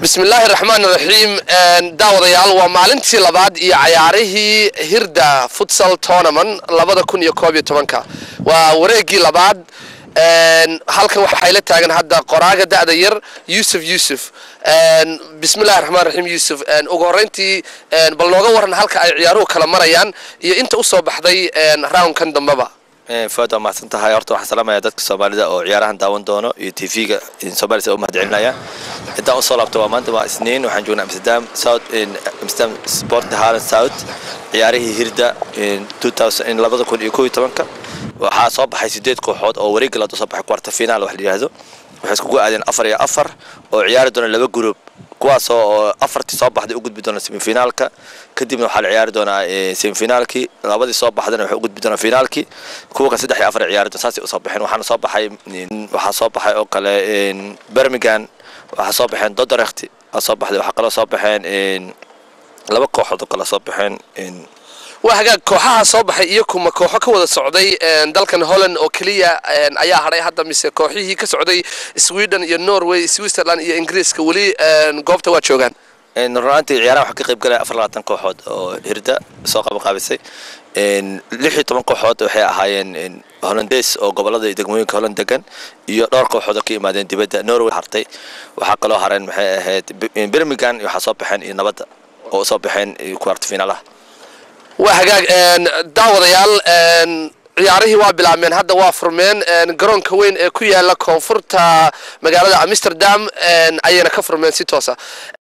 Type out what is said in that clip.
bismillaahi raxmaan raxiim daawadayaal waa maalintii labaad iyo cayaarihii hirda futsal tournament labada kun iyo koob iyo tobanka waa wareegii labaad halkan waxay la taagan hadda qoraaga da'da yar yuusuf yuusuf bismillahi raxmaan raxiim yuusuf ugu horreyntii bal nooga waran halka ay ciyaaruhu kala marayaan iyo inta usoo baxday roundkan dambeba fuad waa mahadsan tahay horta waxaan salaamaya dadka soomaalida oo ciyaarahan daawan doono iyo t v-ga soomaalida u mahad celinaya intaan usoo laabto waa maanta waa isniin waxaan joognaa amsterdam south amsterdam sport haaland south ciyaarihii hirda labada kun iyo kow iyo tobanka waxaa soo baxay sideed kooxood oo wareegga laad usoo baxay quarter final wax la yidhaahdo waxay iskugu aadeen afar iyo afar oo ciyaari doona laba group kuwaasoo oo afartii soo baxday u gudbi doona semifinaalka kadibna waxaa la ciyaari doonaa semifinaalkii labadii soo baxdana waxay u gudbi doonaa finaalkii kuwa kan saddex iyo afar ciyaari doon saasay usoo baxeen waxaana soo baxay waxaa soo baxay oo kale birmingham waxaa soo baxeen dodorecht aa soo baxday waxaa kaloo soo baxeen laba kooxood oo kale soo baxeen waa hagaag kooxaha soo baxay iyo kuma kooxo ka wada socday dalkan holland oo keliya ayaa hadhay hadda mise kooxihii ka socday sweden iyo norway switzerland iyo ingiriiska weli goobta waa joogaan runaantii ciyaaraha waxaa ka qayb galaya afar labaatan kooxood oo hirda soo qabanqaabisay lix iyo toban kooxood waxay ahaayeen hollandes oo gobolada degmooyinka holland degan iyo dhowr kooxood oo ka yimaadeen dibadda norway hartay waxaa kaloo hareen maxay ahayd birmingham waxaa soo baxeen iyo nabadda oo usoo baxeen kuwarta finaalaha waa hagaag daawadayaal ciyaarihii waa bilaabmeen hadda waa furmeen garoonka weyn ee ku yaala koonfurta magaalada amsterdam ayayna ka furmeen si toosa